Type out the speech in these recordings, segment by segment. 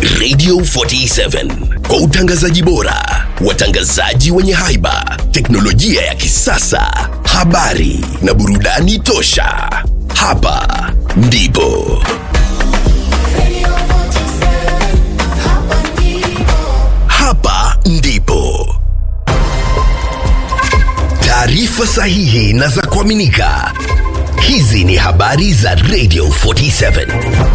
Radio 47 kwa utangazaji bora, watangazaji wenye haiba, teknolojia ya kisasa, habari na burudani tosha. Hapa ndipo hapa ndipo taarifa sahihi na za kuaminika. Hizi ni habari za Radio 47.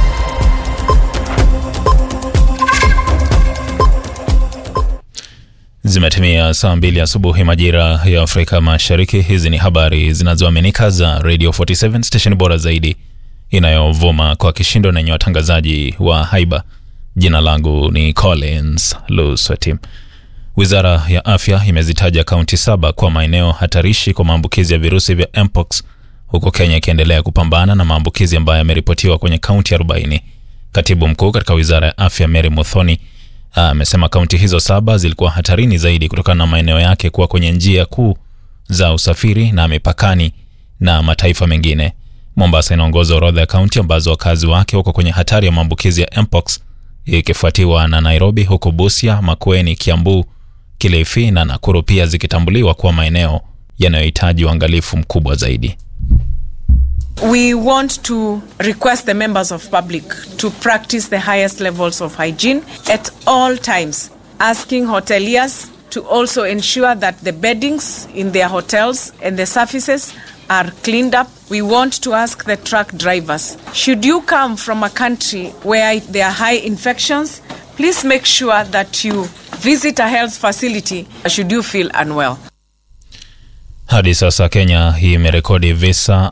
Zimetimia saa mbili asubuhi majira ya Afrika Mashariki. Hizi ni habari zinazoaminika za Radio 47 station bora zaidi inayovuma kwa kishindo na yenye watangazaji wa haiba. Jina langu ni Collins Lusweti. Wizara ya afya imezitaja kaunti saba kwa maeneo hatarishi kwa maambukizi ya virusi vya mpox, huku Kenya ikiendelea kupambana na maambukizi ambayo yameripotiwa kwenye kaunti 40. Katibu mkuu katika wizara ya afya Mary Muthoni amesema kaunti hizo saba zilikuwa hatarini zaidi kutokana na maeneo yake kuwa kwenye njia kuu za usafiri na mipakani na mataifa mengine. Mombasa inaongoza orodha ya kaunti ambazo wakazi wake wako kwenye hatari ya maambukizi ya mpox ikifuatiwa na Nairobi, huku Busia, Makueni, Kiambu, Kilifi na Nakuru pia zikitambuliwa kuwa maeneo yanayohitaji uangalifu mkubwa zaidi. We want to request the members of public to practice the highest levels of hygiene at all times, asking hoteliers to also ensure that the beddings in their hotels and the surfaces are cleaned up. We want to ask the truck drivers, should you come from a country where there are high infections, please make sure that you visit a health facility should you feel unwell. Hadi sasa Kenya imerekodi visa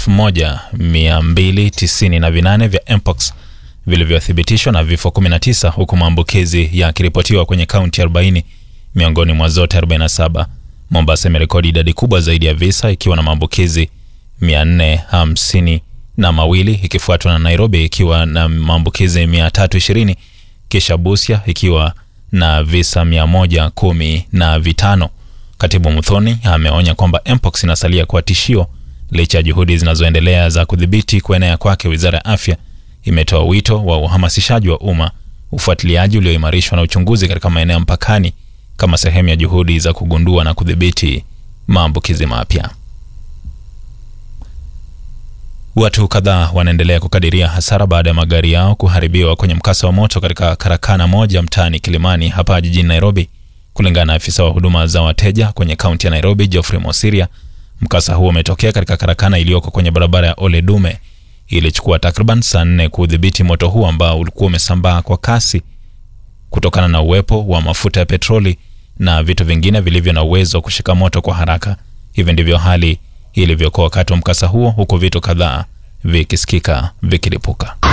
1298 vya mpox vilivyothibitishwa na vifo 19 huku maambukizi yakiripotiwa kwenye kaunti 40 miongoni mwa zote 47. Mombasa imerekodi idadi kubwa zaidi ya visa ikiwa na maambukizi 450 na mawili ikifuatwa na Nairobi ikiwa na maambukizi 320 kisha Busia ikiwa na visa 110 na vitano. Katibu Muthoni ameonya kwamba mpox inasalia kuwa tishio licha ya juhudi zinazoendelea za kudhibiti kuenea kwake. Wizara ya afya imetoa wito wa uhamasishaji wa umma, ufuatiliaji ulioimarishwa na uchunguzi katika maeneo mpakani kama sehemu ya juhudi za kugundua na kudhibiti maambukizi mapya. Watu kadhaa wanaendelea kukadiria hasara baada ya magari yao kuharibiwa kwenye mkasa wa moto katika karakana moja mtaani Kilimani hapa jijini Nairobi. Kulingana na afisa wa huduma za wateja kwenye kaunti ya Nairobi, Geoffrey Mosiria, mkasa huo umetokea katika karakana iliyoko kwenye barabara ya Ole Dume. Ilichukua takriban saa nne kudhibiti moto huo ambao ulikuwa umesambaa kwa kasi kutokana na uwepo wa mafuta ya petroli na vitu vingine vilivyo na uwezo wa kushika moto kwa haraka. Hivi ndivyo hali ilivyokuwa wakati wa mkasa huo, huku vitu kadhaa vikisikika vikilipuka.